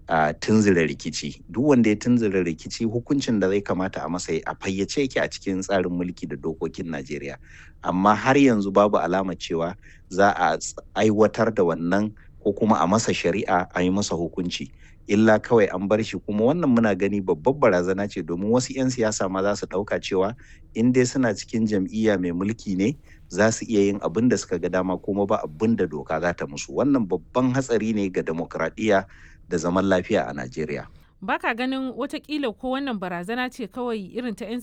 a tunzura rikici duk wanda ya tunzura rikici hukuncin da zai kamata a masa a fayyace yake a cikin tsarin mulki da dokokin Najeriya amma har yanzu babu alama cewa za a aiwatar da wannan ko kuma a masa shari'a a yi masa hukunci illa kawai an bar shi kuma wannan muna gani babbar barazana ce domin wasu 'yan siyasa ma za su ɗauka cewa in dai suna cikin jam'iyya mai mulki ne za su iya yin abin da suka ga dama kuma ba abin da doka za ta musu wannan babban hatsari ne ga demokradiyya da zaman lafiya a Najeriya. Baka ganin watakila ko wannan barazana ce kawai irin ta 'yan